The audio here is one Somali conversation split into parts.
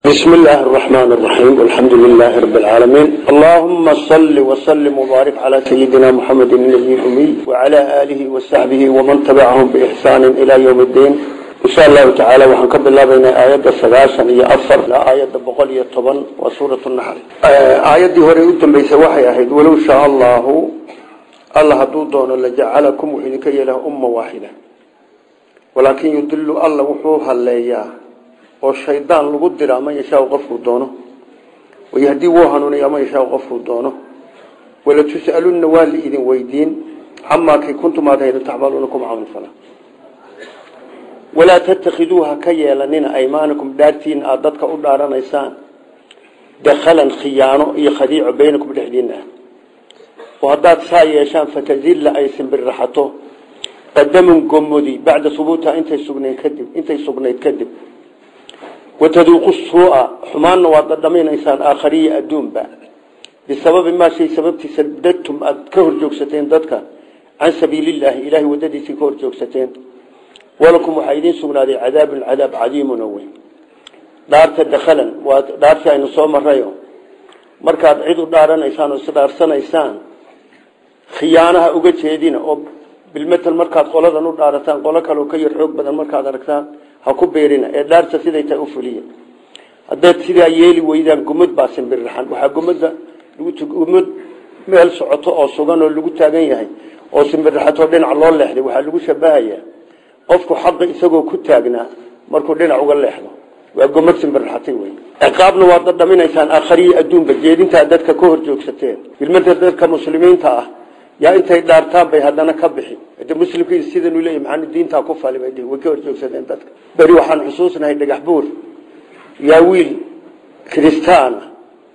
بسم الله الرحمن الرحيم والحمد لله رب العالمين اللهم صل وسلم وبارك على سيدنا محمد النبي الأمي وعلى آله وصحبه ومن تبعهم بإحسان إلى يوم الدين إن شاء الله تعالى وحنكب الله بين آيات السلاسة هي أفر لا آيات بقولية طبعا وسورة النحل آيات دي هوري أدن بيس وحي أحد ولو شاء الله الله دودون لجعلكم وحينك له أمة واحدة ولكن يدل الله وحوها اللياه oo shaydaan lagu dira ama yashaa qofku doono wayahdii wuu hanuuniya ama yashaa qofku doono wala tus'alunna waa la idin weydiin camaa kay kuntum aad haydo tacmaluuna kuma camal fala walaa tattakhiduuha ka yeelanina aymaanakum dhaartiin aad dadka u dhaaranaysaan dakhalan khiyaano iyo khadiico baynakum dhexdiina ah oo haddaad saa yeeshaan fatazilla ay simbirraxato qadamun gomodi bacda hubuutiha intay sugnayd kadib intay sugnayd kadib wataduuqu suu'a xumaanna waad dhadhamaynaysaan aakhariya adduunba bisababi maa shay sababtiisa dadtum aad ka hor joogsateen dadka can sabiilillaahi ilaahay waddadiisii ka hor joogsateen walakum waxaa idiin sugnaaday cadaabun cadaab cadiimun oo weyn dhaarta dakhalan waa dhaartii aynu soo marayo markaad cid u dhaaranaysaan oo isdhaarsanaysaan khiyaanaha uga jeedina oo bilmetel markaad qoladan u dhaarataan qolo kaleo ka yar xoog badan markaad aragtaan ha ku beerina ee dhaarta siday tahay u fuliya haddaad sidaa yeeli weydaan gumad baa simbirraxan waxaa gumada gumad meel socoto oo sugan oo lagu taagan yahay oo simbirraxatoo dhinac loo leexday waxaa lagu shabahayaa qofku xaqa isagoo ku taagnaa markuu dhinac uga leexdo waa gumad simbirraxatay wey ciqaabna waad dhadhaminaysaan aakhariya adduunba jeedintaa dadka ka hor joogsateen bilmada dadka muslimiinta ah yaa intay dhaartaan bay haddana ka bixi de muslimkii sidanu leeyahy maxaanu diintaa ku fali bay way ka horjoogsadeen dadka beri waxaan xusuusnahay dhagax buur yaa wiil kiristaana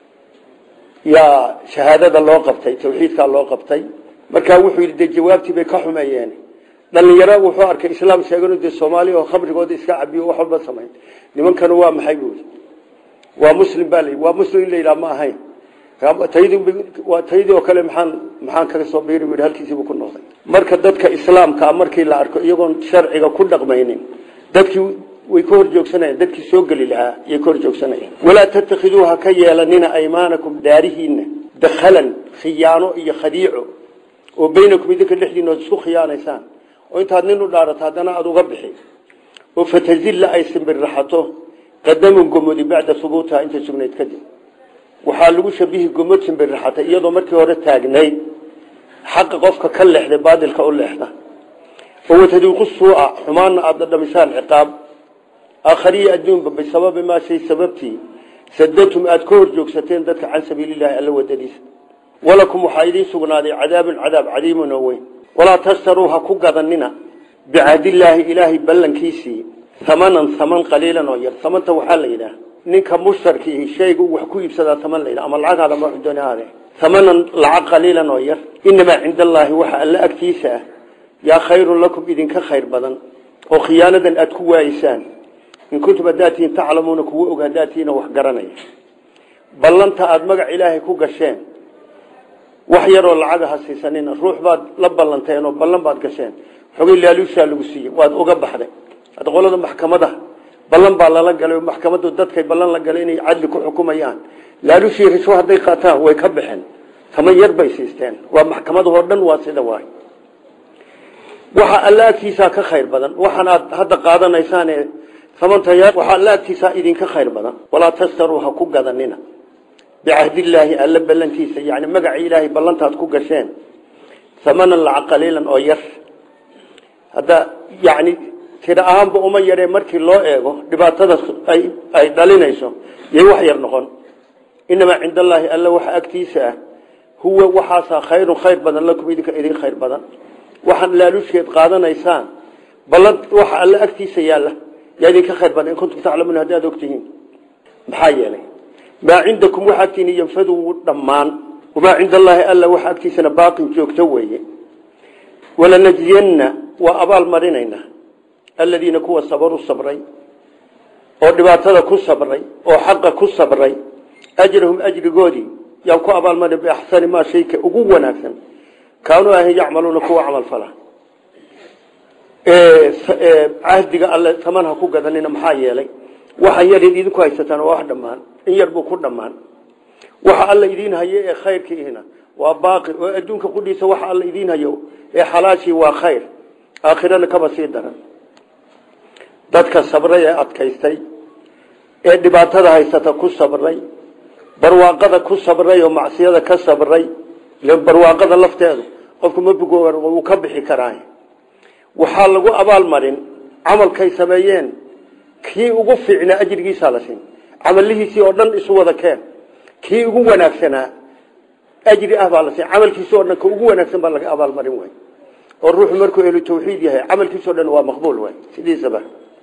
yaa shahaadada loo qabtay tawxiidkaa loo qabtay markaa wuxuu yidhi dee jawaabtii bay ka xumeeyeen dhalinyaro wuxuu arkay islaam sheeganu dee soomaaliya oo khamrigooda iska cabiyo wax walba samayn nimankanu waa maxay buuri waa muslim baa la waa muslim in la yidhaha ma ahayn waa taydii oo kale maxaan maxaan kaga soo biiri wi halkiisiibuu ku noqday marka dadka islaamka markii la arko iyagoon sharciga ku dhaqmaynin dadkii way ka hor joogsanayaan dadkii soo geli lahaa yay ka hor joogsanayaan walaa tattakhiduuha ka yeelanina aymaanakum daarihiina dakhalan khiyaano iyo khadiico oo baynakum idinka dhexdiina ood isku khiyaanaysaan oo intaad nin u dhaarato haddana aada uga bixi oo fatazilla ay simbirraxato qadamun gomodi bacda hubuutiha intay sugnayd kadib waxaa lagu shabihi gomad simbirraxatay iyadoo markii hore taagnayd xaqa qofka ka leexday baadilka u leexda oo wataduuqu suuca xumaanna aada dhadhamisaan ciqaab aakhariya adduunba bisababi maa shay sababtii sadatum aada ka hor joogsateen dadka can sabiilillahi alla wadadiisa walakum waxaa idiin sugnaaday cadaabun cadaab cadiimun oo weyn walaa tashtaruu ha ku gadanina bicahdillaahi ilaahay ballankiisii hamanan haman qaliilan oo yar hamanta waxaa la yidhaah ninka mushtarkii shaygu wax ku iibsadaa taman la ama lacagaada ma doon aade tamanan lacag qaliilan oo yar inamaa cinda allaahi waxa alla agtiisa ah yaa khayrun lakum idinka khayr badan oo khiyaanadan aada ku waayeysaan in kuntum haddaatihiin taclamuuna kuwa og haddaatihiina wax garanaya ballanta aada magac ilaahay ku gasheen wax yaroo lacaga ha siisanina ruux baad la ballanteen oo ballan baad gasheen xogay laaluushaa lagu siiyey waad uga baxday hadda qolada maxkamada ballan baa lala galay maxkamadu dadkay ballan la galay inay cadli ku xukumayaan laalushii risho hadday qaataan way ka baxeen taman yar bay siisteen waa maxkamadahoo dhan waa sida waay waxa alla agtiisaa ka khayr badan waxaan aad hadda qaadanaysaan ee tamanta yar waxaa alla agtiisaa idinka khayr badan walaa tastaruu ha ku gadanina bicahdillaahi alla ballantiisa yani magaca ilaahay ballantaad ku gasheen hamanan lacag qaliilan oo yar hadda yani tira ahaanba uma yaree markii loo eego dhibaatada ay dhalinayso yay wax yar noqon inamaa cinda allaahi alla waxa agtiisa ah huwa waxaasaa khayrun khayr badan lakum idinka idin khayr badan waxaan laalusheed qaadanaysaan ballan waxa alla agtiisa yaalla yaa idinka khayr badan in kuntum taclamuun haddaad ogtihiin maxaa yeelay maa cindakum waxa agtiina yanfadu wuu dhammaan wamaa cinda allaahi alla waxa agtiisana baaqin joogto weeye walanajziyanna waa abaal marinaynaa aladiina kuwa sabaru sabray oo dhibaatada ku sabray oo xaqa ku sabray ajrahum ajrigoodii yaan ku abaalmarin biaxsani maa shayka ugu wanaagsan kaanuu ahan yacmaluuna kuwa camal fala cahdiga alle taman ha ku gadanina maxaa yeelay waxa yar idinku haysataan waa wax dhammaan in yar buu ku dhammaan waxa alla idiin hayo ee khayrkiihina waa baaqi oo adduunka qudhiisa waxa alla idiin hayo ee xalaashii waa khayr aakhirana kaba sii daran dadka sabray ee adkaystay ee dhibaatada haysata ku sabray barwaaqada ku sabray oo macsiyada ka sabray barwaaqada lafteedu qofku mabugo wuu ka bixi karaa waxaa lagu abaalmarin camalkay sameeyeen kii ugu fiicnaa ajrigiisaa la siin camalihiisii oo dhan isu wada keen kii ugu wanaagsanaa ajri ah baa la siin camalkiisi oo dhan ka ugu wanaagsan baa laga abaalmarin way oo ruuxu markuu ehlu tawxiid yahay camalkiisao dhan waa maqbuul way sidiisaba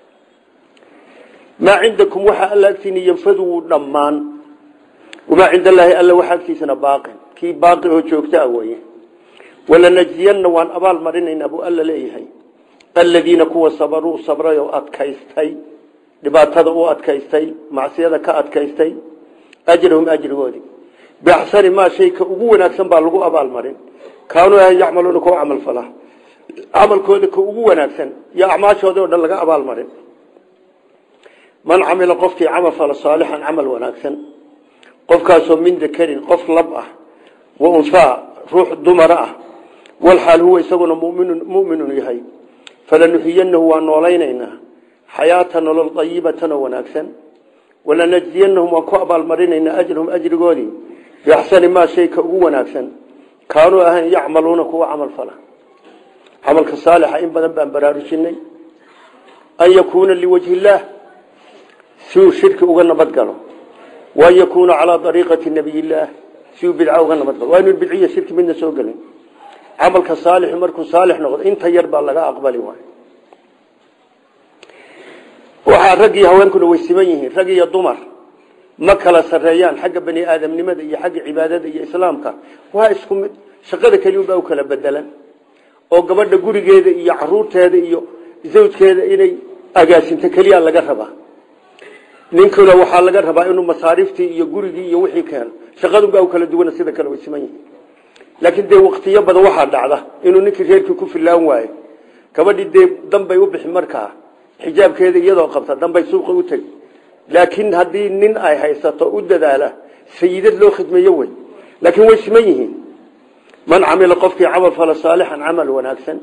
maa cindakum waxaa alla agtiina yanfadu wuu dhammaan wamaa cinda allaahi alla waxaa agtiisana baaqin kii baaqi oo joogta a weye walanajziyanna waan abaal marinaynaa buu alla leeyahay aladiina kuwa sabaruu sabray oo adkaystay dhibaatada u adkaystay macsiyada ka adkaystay ajrahum ajrigoodii biaxsani maa shayka ugu wanaagsan baa lagu abaalmarin kaanuu ahan yacmaluuna kuwa camal falaa camalkooda ka ugu wanaagsan iyo acmaashooda o dhan laga abaalmarin man camila qofkii camal fala saalixan camal wanaagsan qofkaasoo min dakarin qof lab ah wa unhaa ruux dumara ah walxaal huwa isaguna muminun muminun yahay falanuxiyanahu waa noolaynaynaa xayaata nolol ayibatan oo wanaagsan walanajziyanahum waan ku abaalmarinaynaa ajrahum ajrigoodii biaxsani maa shayka ugu wanaagsan kaanuu ahayn yacmaluuna kuwa camal fala camalka saalixa in badan baan baraarujinay an yakuuna liwajhi illaah si uu shirki uga nabadgalo waan yakuuna calaa ariiqati nabiy illaah si uu bidca uga nabadgalo waa inu bidciya shirki midna soo gelin camalka saalixu markuu saalix noqdo inta yar baa laga aqbali waay waxaa rag iyo haweenkuna way siman yihiin rag iyo dumar ma kala sareeyaan xagga bani aadamnimada iyo xagga cibaadada iyo islaamka waa isku mid shaqada keliunbaa u kala bedelan oo gabadha gurigeeda iyo caruurteeda iyo zawjkeeda inay agaasinto keliya laga rabaa ninkuna waxaa laga rabaa inuu masaariftii iyo gurigii iyo wixii keeno shaqadunbaa u kala duwana sida kale way siman yihiin laakiin dee waktiyo badan waxaa dhacda inuu ninkii reerkii ku filaan waayo gabadhii dee danbay u bixi markaa xijaabkeeda iyadoo qabta danbay suuqa u tegi laakiin haddii nin ay haysato u dadaala sayidad loo khidmeeyo wey laakiin way siman yihiin man camila qofkii camal fala saalixan camal wanaagsan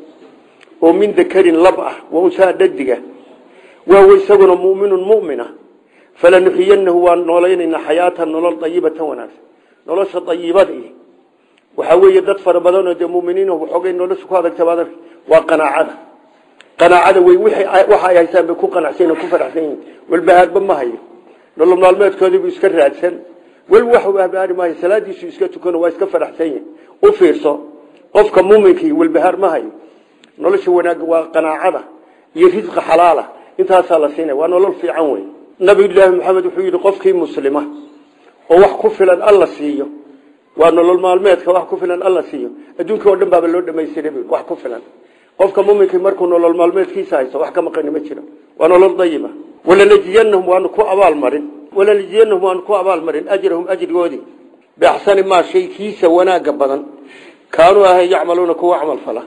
oo min dakarin lab ah wa unsaa dhadiga wahuwa isaguna muminun mumina falanuxiyanahu waan noolaynaynaa xayaatan nolol ayibatan wanaagsan nolosha ayibada waxaa weeye dad fara badanoo dee muminiin waxoogay nolosha ku adagta waa qanaacada qanaacada wey waxa ay haystaan bay ku qanacsan ku faraxsan yihin walbahaarba ma hayo nolol maalmeedkoodiibu iska raadsan weli wax habaari maayo salaadiisu iska tukano waa iska faraxsan yihin u fiirso qofka muminkii walbahaar ma hayo nolosha wanaag waa qanaacada iyo risqa xalaala intaasaa la siinaya waa nolol fiican wey nabiyulaahi maxamed wuxuu yidhi qofkii muslima oo wax ku filan alla siiyo waa nolol maalmeedka wax ku filan alla siiyo adduunka oo dhan baaba loo dhamaystiray wax ku filan qofka muminkii markuu nolol maalmeedkiisa haysto wax ka maqani ma jiro waa nolol dayiba walanajziyanahum waanu ku abaalmarin walanajziyanahum waanu ku abaalmarin ajrahum ajrigoodii biaxsani maa shay kiisa wanaaga badan kaanuu ahay yacmaluuna kuwa camal fala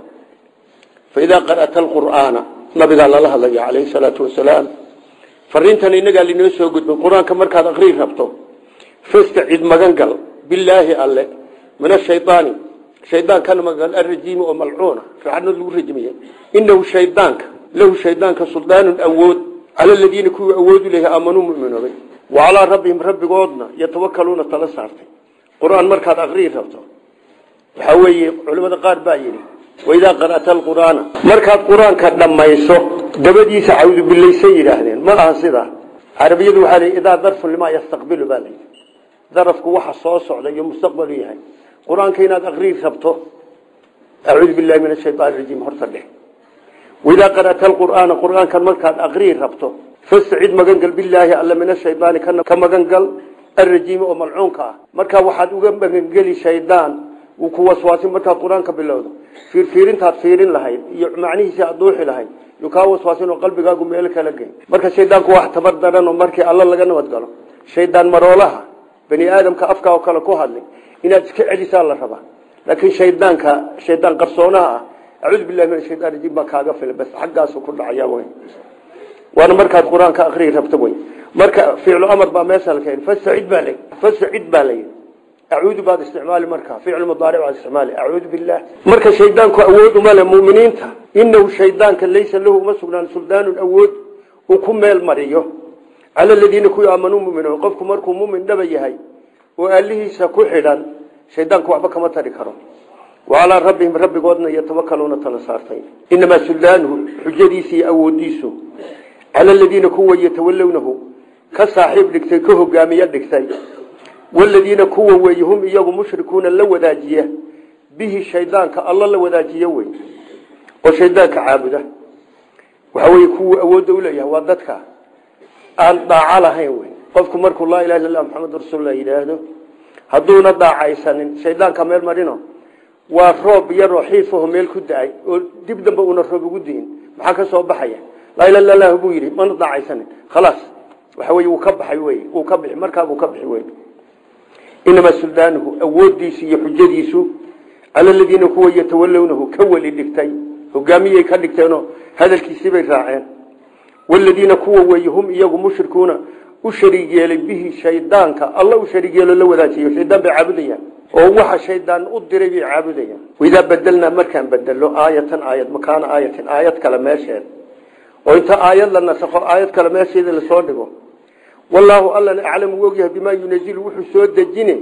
faidaa qara'ta alqur'aana nabigaa lala hadlaya calayhi salaatu wasalaam fariintan inagaa linoo soo gudbin qur-aanka markaad akrii rabto fastacid magan gal bilaahi alle min ashaydaani shaydaankan magan arajiimi oo malcuuna fiicadnad lagu rajmiye inahu shaydaanka lahu shaydaanka suldaanun awood cala aladiina kuwii awoodu lehay aamanuu muminoobay wa calaa rabbihim rabbigoodna yatawakaluuna tala saartay qur-aan markaad akrii rabto waxaa weeye culimada qaar baa yidhi waidaa qara'ta alqur'aana markaad qur-aanka dhammayso dabadiisa cawdu bilaysay yidhaahdeen ma aha sidaa carabiyadu waxaa lii idaa darfun limaa yastaqbilu baa layidhi darafku waxa soo socda iyo mustaqbalu yahay qur-aanka inaad akrii rabto acuudu billahi min ashayaan rajiim horta dheh waidaa qara'ta alqur'aana qur-aankan markaad akrii rabto fastacid magangal bilaahi alla min ashaydaani ka magangal alrajiimi oo malcuunka ah markaa waxaad uga magangeli shaydaan wuu ku waswaasin markaad qur-aanka bilowdo fiirfiirintaad fiirin lahayd iyo macnihiisi aad duuxi lahayd yuu kaa waswaasin oo qalbigaagu meel kala gey marka shaydaanku wax tabar daran oo markii alla laga nabadgalo shaydaan maroolaha bani aadamka afka oo kale ku hadlay inaad iska celisaa la rabaa laakiin shaydaanka shaydaan qarsoonaha ah acuudu billahi min ashaytaan rajiim baa kaaga fila bas xaggaasu ku dhacaya wey waana markaad qur-aanka akrii rabto wey marka ficlu amar baa meesha la keenay fastacid baa la fastacid baa la acuudu baad isticmaali markaa ficlu mudaaric baad isticmaali acuudu billah marka shaydaanku awood uma leh muuminiinta inahu shaydaanka laysa lahu uma sugnaan suldaanun awood uu ku meel mariyo cala aladiina kuwii aamanuu muminoon qofku markuu mumin dhaba yahay oo aalihiisa ku xidhan shaydaanku waxba kama tari karo wacalaa rabbihim rabbigoodna yatawakaluuna tala saartay inamaa suldaanuhu xujadiisa iyo awoodiisu cala aladiina kuwa yatawalownahu ka saaxiib dhigtay ka hogaamiye dhigtay waladiina kuwa weeye hum iyagu mushrikuuna la wadaajiya bihi shaydaanka alla la wadaajiya wey oo shaydaanka caabuda waxa wey kuwa awoodda uleeyahay waa dadka aan daaco lahayn wey qofku markuu laa ilaha illa lah maxamed rasuullah yidhaahdo hadduuna daacaysanin shaydaanka meel marino waa roob yaroo xiifaho meel ku da-ay oo dib dambe una roob ugu diin maxaa ka soo baxaya laa ila illa lah buu yidhi mana daacaysanin khalaas waxa wey wuu ka baxay wey wuu ka bixi markaabuu ka bixi wey inamaa suldaanuhu awoodiisu iyo xujadiisu cala aladiina kuwa yatawalownahu ka weli dhigtay hogaamiyay ka dhigteenoo hadalkiisibay raaceen waladiina kuwa weeye hum iyagu mushrikuuna u shariig yeelay bihi shaydaanka alla u shariig yeelo la wadaajiyo shaydaan bay caabudayaan oo waxa shaydaan u diray bay caabudayaan waidaa bedelnaa markaan bedelo aayatan aayad makaana aayatin aayad kale meesheed oo inta aayad la nasakho aayad kale meesheeda lasoo dhigo wallaahu allana aclamu u ogyahay bimaa yunazilu wuxuu soo dejine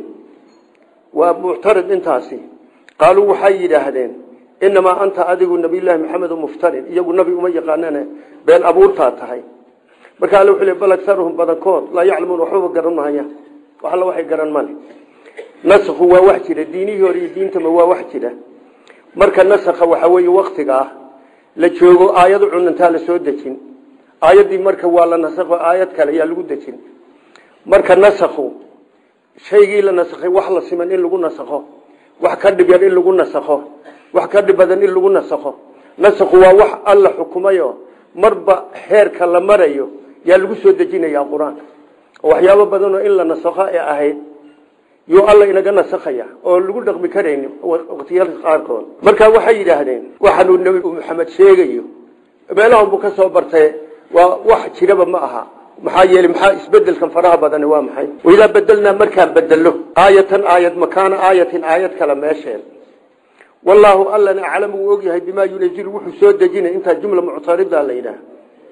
waa muctarid intaasi qaaluu waxay yidhaahdeen inamaa anta adigu nabiyllaahi maxamed muftarin iyagu nabi uma yaqaanane been abuurtaa tahay marka alle wuxuu le bal agaruhum badankood laa yaclamuun waxbaba garan mahaya wax alla waxay garan male nasku waa wax jira diinihii hore iyo diintama waa wax jira marka nasakha waxa weeye waktiga ah la joogo aayad cunantaa la soo dejin aayaddii marka waa la nasakho aayad kale yaa lagu dejin marka nasakhu shaygii la nasakhay wax la siman in lagu nasakho wax ka dhib yar in lagu nasakho wax ka dhib badan in lagu nasakho nasakhu waa wax alla xukumayo marba heerka la marayo yaa lagu soo dejinaya qur-aanka oo waxyaabo badanoo in la nasakho ee ahayd yuu alla inaga nasakhaya oo lagu dhaqmi karayni waqtiyaalka qaarkood marka waxay yidhaahdeen waxaanuu nebi maxamed sheegayo meelahan buu ka soo bartay waa wax jiraba ma aha maxaa yeelay maxaa isbedelkan faraha badani waa maxay waidaa bedelnaa markaan bedelo aayatan aayad makaana aayatin aayad kale meesheen wallaahu allana aclamu uu ogyahay bimaa yunazilu wuxuu soo dejinay intaa jumla muctarida la yidhaah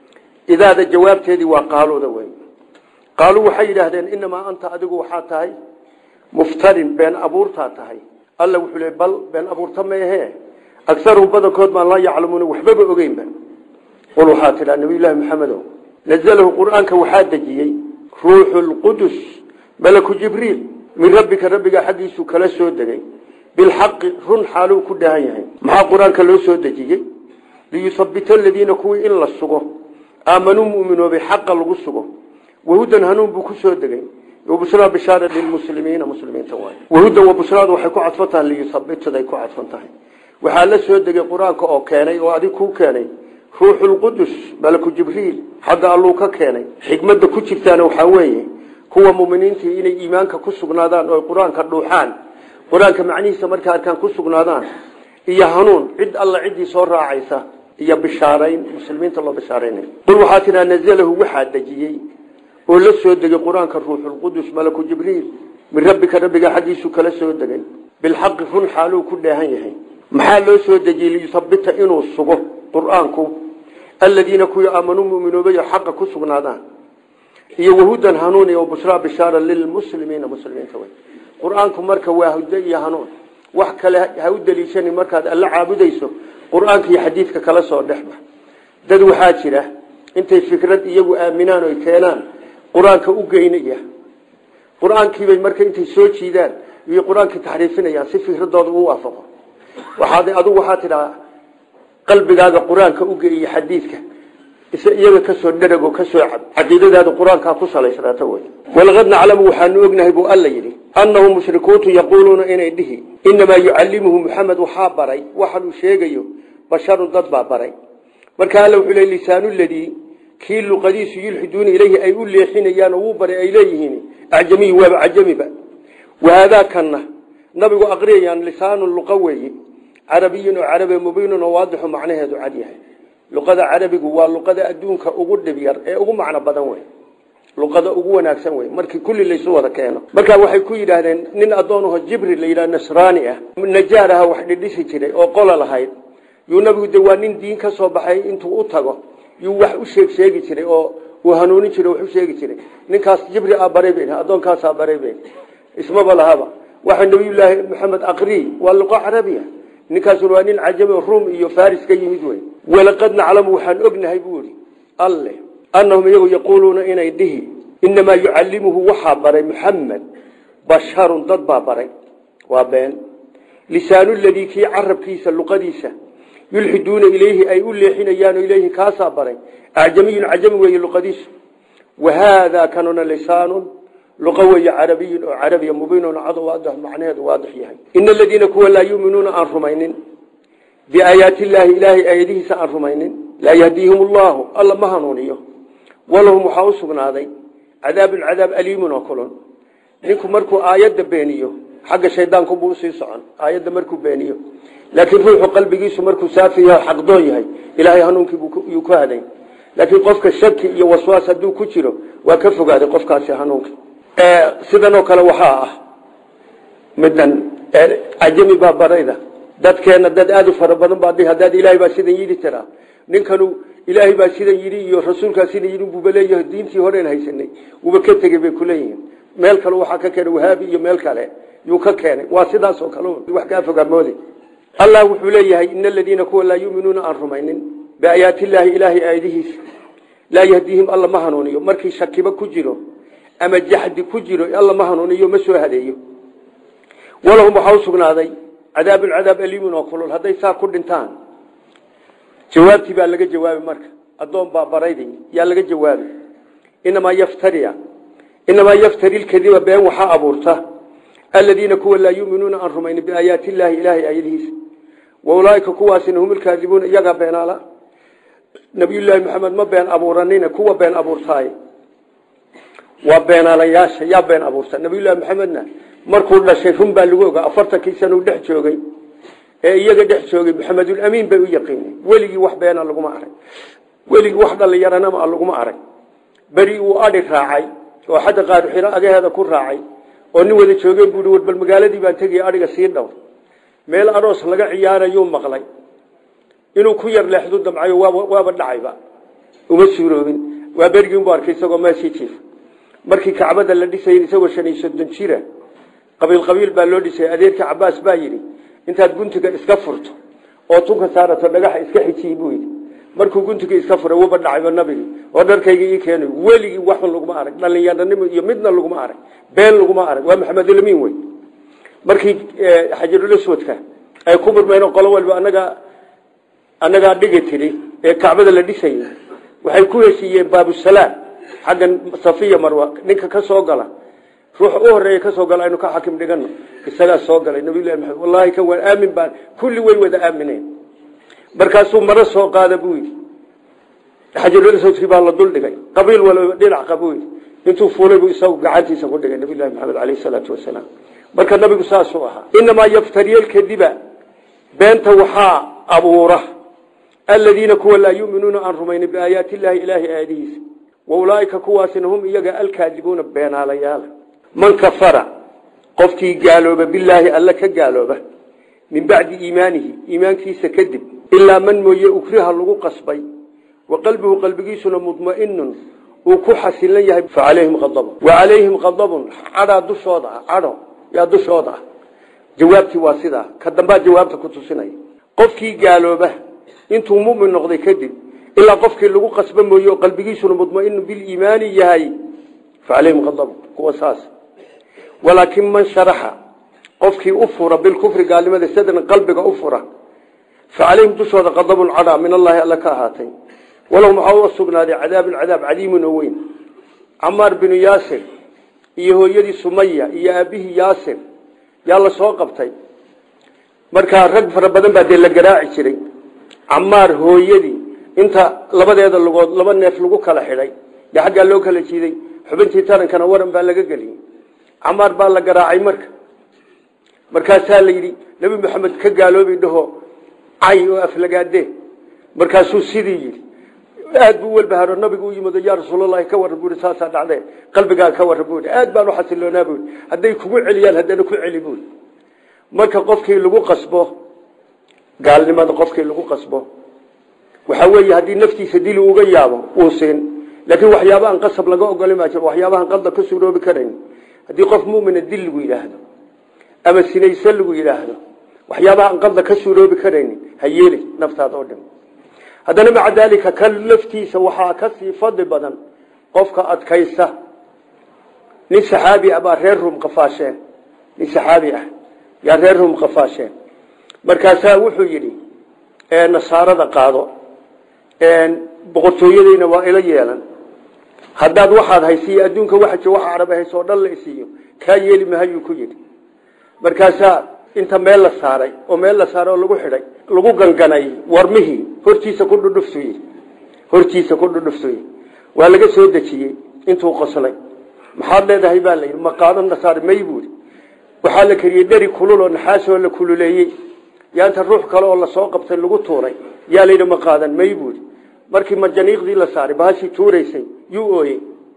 idaada jawaabteedii waa qaaluuda wey qaaluu waxay yidhaahdeen inamaa anta adigu waxaa tahay muftarin been abuurtaa tahay alla wuxuu le bal been abuurta meehe agaruhum badankood baan laa yaclamuuna waxbaba ogeynba qul waxaa tidhaa nabiyullaahi maxamedow nazalahu qur-aanka waxaa dejiyey ruuxu lqudus malaku jibriil min rabbika rabbigaa xaggiisuu kala soo degay bilxaqi run xaaluu ku dhahan yahay maxaa qur-aanka loo soo dejiyey liyusabita aladiina kuwii in la sugo aamanuu muminoobay xaqa lagu sugo wahudan hanuun buu ku soo degay wabusraa bishaara lilmuslimiina muslimiinta waay wahudan wabusraadu waxay ku cadfan tahay liyusabitaday ku cadfan tahay waxaa la soo degay qur-aanka oo keenay oo adig kuu keenay ruuxulqudus malaku jibriil xagga alluu ka keenay xikmadda ku jirtaana waxaa weeye kuwa muminiintii inay iimaanka ku sugnaadaan oo qur-aanka dhuuxaan qur-aanka macnihiisa markay arkaan ku sugnaadaan iyo hanuun cid alla ciddii soo raacaysa iyo bishaarayn muslimiinta loo bishaaraynay qul waxaa tidhaa nazalahu waxaa dejiyey oo la soo degay qur-aanka ruuxulqudus malaku jibriil min rabbika rabbiga xaggiisu kala soo degay bilxaqi run xaaluu ku dheehan yahay maxaa loo soo dejiyey liyusabita inuu sugo qur-aanku aladiina kuwii aamanuu muminoobayo xaqa ku sugnaadaan iyo wahudan hanuun iyo bushraa bishaara lilmuslimiina muslimiinta wey qur-aanku marka waa hudo iyo hanuun wax kale ha u daliishanin markaad alla caabudayso qur-aanka iyo xadiidka kala soo dhexba dad waxaa jira intay fikrad iyagu aaminaan oy keenaan qur-aanka u geynaya qur-aankiibay marka intay soo jiidaan iyo qur-aankii taxriifinayaan si fikradooda u waafaqo waxaad adigu waxaa tidhaa qalbigaaga qur-aanka ugeeyo xadiidka iyaga kasoo dharago kasoo cab caqiidadaada qur-aankaa ku salaysnaata wey walaqad naclamu waxaanu ognahay buu alla yidhi annahum mushrikuuntu yaquuluuna inay dhihi inamaa yucallimuhu muxamed waxaa baray waxaanuu sheegayo basharun dad baa baray marka alla wuxuu le lisaanu ladii kii luqadiisu yulxiduuna ilayhi ay u leexinayaan oo wuu baray ay leeyihiin acjamiy waaba cajamiba wahaadaa kanna nabigu aqriyayaan lisaanu luqa weeye carabiyin oo carabi mubiinun oo waadixu macnaheedu cad yahay luqada carabigu waa luqada adduunka ugu dhib yar ee ugu macno badan wey luqada ugu wanaagsan wey markii kulli laysu wada keeno markaa waxay ku yidhaahdeen nin addoonaho jibri la yidhaha nasraani ah najaar aha wax dhidhisi jiray oo qola lahayd yuu nabigu de waa nin diin ka soo baxay intuu u tago yuu wax u sheeg sheegi jiray oo uu hanuunin jiray wax u sheegi jiray ninkaas jibri aa baray ben addoonkaasaa baray ben ismaba lahaba waxa nabiyullaahi maxamed aqri waa luqo carabiya ninkaasuna waa nin cajami ruum iyo faris ka yimid wey walaqad naclamu waxaan ognahay buu ihi alle annahum iyagu yaquuluuna inay dhihi inamaa yucallimuhu waxaa baray muxamed basharun dad baa baray waa been lisaanu ladii kii carabkiisa luqadiisa yulxiduuna ilayhi ay u leexinayaan ilayhi kaasaa baray acjamiyun cajami weeye luqadiisu wahaadaa kanuna lisaanun luqa weeye carabiyun oo carabiya mubiinun cado waadix macnaheedu waadix yahay ina aladiina kuwa laa yuuminuuna aan rumaynin biaayaati illaahi ilaahay aayadihiisa aan rumaynin laa yahdiihim allahu alla ma hanuuniyo walahum waxaa u sugnaaday cadaabun cadaab aliimun oo kulun ninku markuu aayadda beeniyo xagga shaydaankubu usii socon aayadda markuu beeniyo laakiin ruuxu qalbigiisu markuu saafi yahay xaqdoon yahay ilaahay hanuunkiiyuu ku haday laakiin qofka shaki iyo waswaas hadduu ku jiro waa ka fogaaday qofkaasi hanuunka sidan oo kale waxaa ah midan cajami baa barayda dadkeena dad aada u fara badan baa haddaad ilaahay baa sidan yidhi tiraa ninkanu ilaahay baa sidan yidhi iyo rasuulkaa sidan yidhi buuba leeyahay diintii horeen haysanay wuuba ka tegey bay kuleeyihiin meel kale waxaa ka keenay wahaabi iyo meel kale yuu ka keenay waa sidaas oo kale wax kaa fogaamoode allah wuxuu leeyahay ina aladiina kuwa laa yuminuuna aan rumaynin biaayaati illaahi ilaahay aayadihiisa laa yahdiihim alla ma hanuuniyo markii shakiba ku jiro ama jaxdi ku jiro alla ma hanuuniyo ma soo hadeeyo walahum waxaa u sugnaaday cadaabun cadaab aliimun oo kulul hadday saa ku dhintaan jawaabtii baa laga jawaabi marka addoon baa baraydi yaa laga jawaabi inamaa yaftaria inamaa yaftari lkadiba been waxaa abuurta aladiina kuwa laa yuminuuna aan rumaynin biaayaati illaahi ilaahay aayadihiisa wa ulaaika kuwaasina hum ilkaadibuuna iyagaa beenaala nabiyullaahi maxamed ma been abuuranina kuwa been abuurtaaye waa beenaalayaasha yaa been abuurta nabiyullahi maxamedna markuu dhashay run baa lagu ogaa afartankii sanuu dhex joogay ee iyaga dhex joogay maxamedulamiin bay u yaqiinay weligii wax beena laguma arag weligii wax dhalinyaranama laguma arag beri uu adhi raacay oo xadda qaaruxiro agaheeda ku raacay oo nin wada joogeen buui war bal magaaladii baan tegaya adhiga sii dhowr meel aroos laga ciyaarayuu maqlay inuu ku yar leexdu damcayo waaba dhacayba uma suuroobin waa berigiinbu arkay isagoo meeshii jiif markii kacbada la dhisayay isagoo shan iyo soddon jira qabiil qabiil baa loo dhisay adeerka cabaas baa yidhi intaad guntiga iska furto oo tunka saarato dhagaxa iska xijiyi buu yidhi markuu guntiga iska furay wuba dhacayba nabigi oo dharkayga ii keenay weligii waxun laguma arag dhalinyaranimo iyo midna laguma arag been laguma arag waa maxamedulamiin wey markii xajarulaswadka ay ku murmeen qolo walba anagaa annagaa dhigi tidhi ee kacbada la dhisayay waxay ku heshiiyeen baabusalaam xaggan safiya marwa ninka ka soo gala ruux u horeeya ka soo gala aynu ka xakim dhigano isagaa soo galay nabiyullahi maxamed wallahi kan waan aamin baan kulli way wada aamineen markaasuu maro soo qaada buu yidhi xajarulaswadkii baa la dul dhigay qabiil walba dhinac qabuu yidhi intuu fuulay buu isagu gacantiisa ku dhigay nabiyullahi maxamed caleyhi salaatu wasalaam marka nabigu saasuu ahaa inamaa yaftariya lkadiba beenta waxaa abuura aladiina kuwa laa yuminuuna aan rumaynin biaayaati illaahi ilaahi aayadihiisa wa ulaaika kuwaasina hum iyaga alkaadibuuna beenaalayaala man kafara qofkii gaalooba bilaahi alla ka gaalooba min bacdi iimaanihi iimaankiisa kadib ilaa man mooye ukriha lagu qasbay wa qalbuhu qalbigiisuna mudmainun uu ku xasilan yahay fa calayhim adabun wa calayhim adabun cadhaa dushooda ah cadho yaa dushooda ah jawaabtii waa sidaa ka dambaa jawaabta ku tusinaya qofkii gaalooba intuu mumin noqday kadib ilaa qofkii lagu qasba mooye oo qalbigiisuna mudmainu biliimaani yahay fa calayhim adabun kuwa saas walaakin man sharaxa qofkii u fura bilkufri gaalnimada sadran qalbiga u fura fa calayhim dushooda qadabun cadhaa min allaahi alla ka ahaatay walahum waxaa u sugnaaday cadaabun cadaab cadiimun oo weyn camaar binu yaasir iyo hooyadii sumaya iyo aabihii yaasir yaa la soo qabtay markaa rag fara badan baa dee la garaaci jiray camaar hooyadii inta labadeeda lugood laba neef lagu kala xidhay dee xaggaa loo kala jiiday xubintii tarankana waran baa laga geliyey camaar baa la garaacay marka markaasaa la yidhi nebi maxamed ka gaaloobi dhaho cay oo aflagaade markaasuu sidii yidhi aad buu walbaharo nabigu u yimid yaa rasuulalahi ka warran buui saasaa dhacde qalbigaa ka warran buui aad baan u xasiloonaa buui hadday kugu celiyaan haddana ku celi buui marka qofkii lagu qasbo gaalnimada qofkii lagu qasbo waxaa weeye haddii naftiisa dili uga yaabo uu siin laakiin waxyaabahan qasab laga ogoli maa jiro waxyaabahan qalda ka suuroobi karayn haddii qof mumina dil lagu yidhaahdo ama sinayse lagu yidhaahdo waxyaabahaan qalda ka suuroobi karayn ha yeeli naftaada oo dhan haddana maca daalika ka laftiisa waxaa ka sii fadli badan qofka adkaysa nin saxaabi ah baa reer rum qafaasheen nin saxaabi ah yaa reer rum qafaasheen markaasaa wuxuu yidhi nasaarada qaado boqortooyadeyna waa ila yeelan haddaad waxaad haysiiyo adduunka waxa waxa carab hayso oo dhan la isiiyo kaa yeeli mahayuu ku yidhi markaasaa inta meel la saaray oo meel la saaray oo lagu xidhay lagu ganganay warmihii hortiisa ku dhudhufsuy hortiisa ku dhudhufsuy waa laga soo dejiyey intuu qoslay maxaad leedahay baa layidhi ma qaado nasaar may buuri waxaa la kariyey dheri kulul oo naxaasoo la kululeeyey yaa inta ruux kale oo lasoo qabtay lagu tuuray yaa layidhi ma qaadan may buuri markii majaniiqdii la saaray bahashii tuuraysay yuu ooyey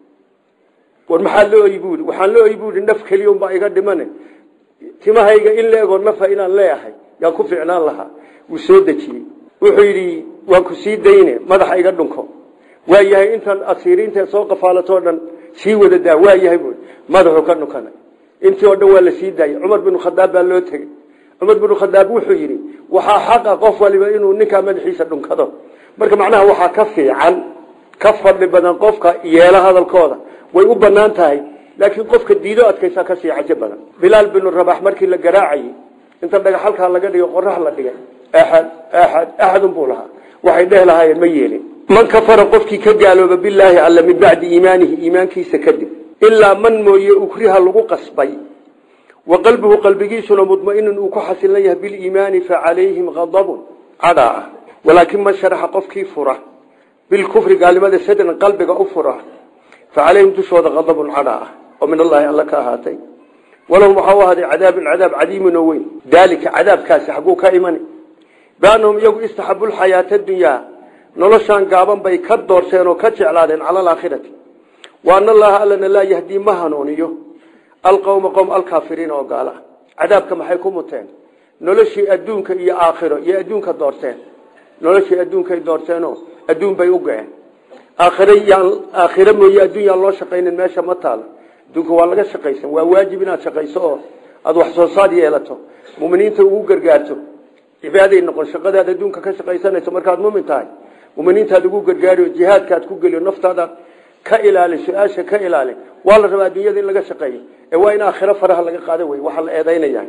war maxaa la ooyi buuri waxaan la ooyi buuri naf keliya unbaa iga dhimane timahayga in la egoo nafa inaan leeyahay yaan ku ficnaan lahaa wuu soo dejiyey wuxuu yidhi waan ku sii dayne madaxa iga dhunko waa yahay intan asiiriinta soo qafaalatoo dhan sii wada daa waa yahay buui madaxuu ka dhunkanay intii oo dhan waa la sii daayey cumar binu khadaab baa loo tegey cumar binu khadaab wuxuu yidhi waxaa xaqa qof waliba inuu ninkaa madaxiisa dhunkado marka macnaha waxaa ka fiican ka fadli badan qofka yeelo hadalkooda way u banaan tahay laakiin qofka diido adkaysa kasii cajo badan bilaal binu rabax markii la garaacayey inta dhagaxalkaa laga dhigo qorax la dhigay axad axad axadun buu lahaa waxay dheh lahaayeen ma yeelin man kafara qofkii ka gaalooba bilaahi alla min bacdi iimaanihi iimaankiisa kadib ilaa man mooye ukriha lagu qasbay wa qalbuhu qalbigiisuna mudmainun uu ku xasilan yahay biliimaani fa calayhim adabun cadhaa ah walaakin man sharaxa qofkii fura bilkufri gaalnimada sadran qalbiga u fura fa calayhim dushooda adabun cadhaa ah oo min allaahi alla ka ahaatay walahum waxaa u ahaaday cadaabun cadaab cadiimun oo weyn daalika cadaabkaasi xagguu ka imani biannahum iyagu istaxabu lxayaata dunyaa noloshaan gaaban bay ka doorteen oo ka jeclaadeen cala alaakhirati wa ana allaha allana laa yahdii ma hanuuniyo alqowma qowm alkaafiriina oo gaala cadaabka maxay ku muteen noloshii adduunka iyo aakhiro iyo adduunka doorteen noloshii adduunkay doorteenoo adduun bay u go-een aakhiro yaan aakhiro mooye adduun yaan loo shaqaynin meesha ma taalo adduunka waa laga shaqaysan waa waajib inaad shaqayso oo aada wax soo saar yeelato muminiinta ugu gargaarto cibaaday noqon shaqadaad adduunka ka shaqaysanayso markaad mumin tahay muminiintaad ugu gargaari jihaadkaad ku geliyo naftaada ka ilaali su-aasha ka ilaali waa la rabaa adduunyada in laga shaqeeyo ee waa in aakhiro faraha laga qaado wey waxaa la eedaynaya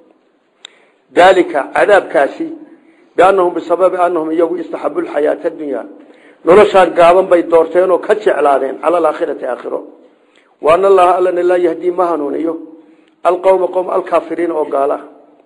daalika cadaabkaasi biannahum bisababi annahum iyagu istaxabu lxayaata addunya noloshaan gaaban bay doorteen oo ka jeclaadeen cala alaakhirati aakhiro wa ana allaha allana laa yahdii ma hanuuniyo alqowma qowm alkaafiriina oo gaala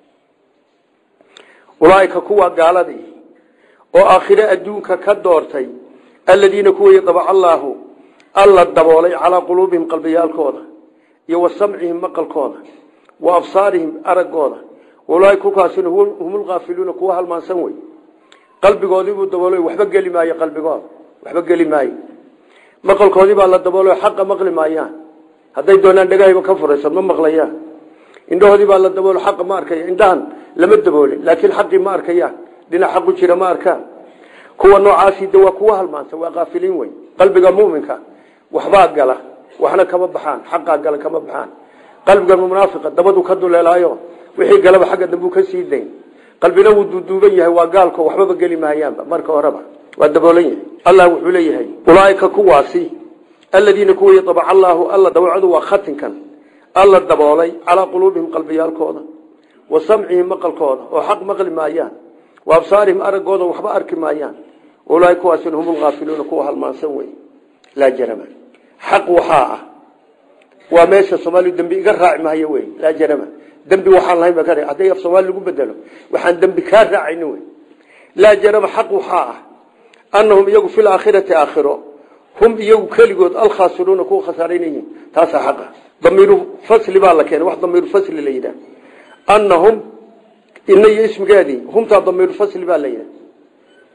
ulaaika kuwa gaaladii oo aakhire adduunka ka doortay aladiina kuway dabaca allaahu alla daboolay calaa quluubihim qalbiyaalkooda iyo wa samcihim maqalkooda wa absaarihim araggooda ulaaika kukaasina hum lkaafiluuna kuwa halmaansan wey qalbigoodiibuu daboolay waxba geli maayo qalbigooda waxba geli maayo maqalkoodii baa la daboolay xaqa maqli maayaan hadday doonaan dhegahayba ka furaysa ma maqlayaan indhahoodii baa la daboolo xaqa ma arkaya indhahan lama daboolin laakiin xaqii ma arkayaan dhinac xaqu jira ma arkaan kuwa noocaasi de waa kuwa halmaansan waa kaafiliin wey qalbiga muminka waxbaa gala waxna kama baxaan xaqaa gala kama baxaan qalbiga munaafiqa dabadu ka duleelaayo wixii galaba xagga dambuu ka sii dayn qalbina wuu duuduuban yahay waa gaalko waxbaba geli maayaanba marka horeba waa daboolan yahay allah wuxuu leeyahay ulaaika kuwaasi aladiina kuwa yadabaca allaahu alla dawacadu waa khatinkan alla daboolay calaa quluubihim qalbiyaalkooda wa samcihim maqalkooda oo xaq maqli maayaan wa absaarihim araggooda waxba arki maayaan ulaaia kuwaasina hum lkaafiluuna kuwa halmaansan wey laa jarama xaq waxaa ah waa meesha soomaaliu dembi iga raaci maayo wey laa jarama dembi waxaan lahayn ba ka hadday af soomaali lagu bedelo waxaan dembi kaa raacayni wey laa jarama xaq waxaa ah annahum iyagu fi laakhirati aakhiro hum iyagu keligood alkhaasiruuna kuwa khasaaraynayihin taasaa xaqa damiiru fasli baa la keenay wax damiiru fasli la yidhaah annahum ina iyo ismigeedii humtaa damiiru fasli baa la yidhaah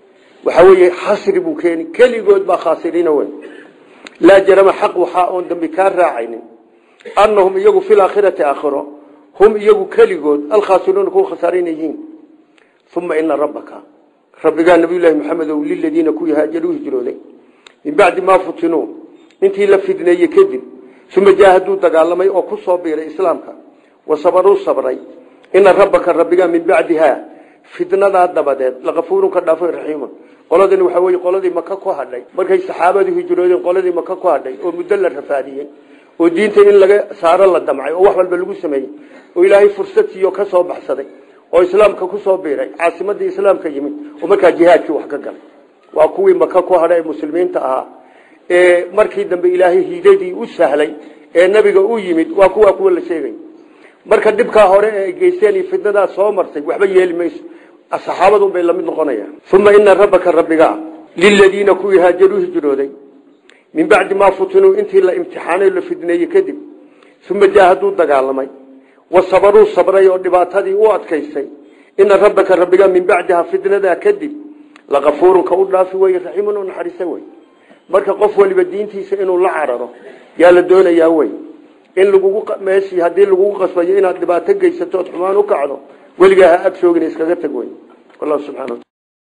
waxaa weeye xasri buu keeni keligood baa khaasiriina weyn laa jarama xaq waxaa oon dambi kaa raacaynin annahum iyagu fi laakhirati aakhiro hum iyagu keligood alkhaasiruuna kuwa khasaarina yihiin uma ina rabbaka rabbigaa nabiyullaahi maxamedow liladiina kuwii haajaruu hijrooday min bacdi maa futinuu intii la fidneeyey kadib uma jaahaduu dagaalamay oo ku soo biiray islaamka wasabaruu sabray ina rabbaka rabbigaa min bacdihaa fitnadaa dabadeed lakafuurun ka dhaafo raxiimun qoladani waxaa weye qoladii maka ku hadhay markay saxaabadu hijroodeen qoladii maka ku hadhay oo muddo la rafaadiyey oo diinta in laga saaro la damcay oo wax walba lagu sameeyey oo ilaahay fursad siiyo ka soo baxsaday oo islaamka ku soo biiray caasimadii islaamka yimid oo markaa jihaadkii wax ka galay waa kuwii maka ku hadhay ee muslimiinta ahaa ee markii dambe ilaahay hiidadii u sahlay ee nabiga u yimid waa kuwa kuwa la sheegay marka dhibkaa hore ee ay geysteen iyo fitnadaa soo martay waxba yeeli mayso saxaabadun bay lamid noqonayaan uma ina rabbaka rabbigaa liladiina kuwii haajaruu hijrooday min bacdi maa futinuu intii la imtixaanay la fidneeyey kadib uma jaahaduu dagaalamay wasabaruu sabray oo dhibaatadii u adkaystay ina rabbaka rabbigaa min bacdihaa fitnadaa kadib lakafuurun ka u dhaafi wey raxiimun u naxariisa wey marka qof waliba diintiisa inuu la cararo yaa la doonayaa wey in lagugu meeshii haddii lagugu qasbayo inaad dhibaato geysato ood xumaan u kacdo weligaa ha ag shoogin iskaga tag wey wallahu subxana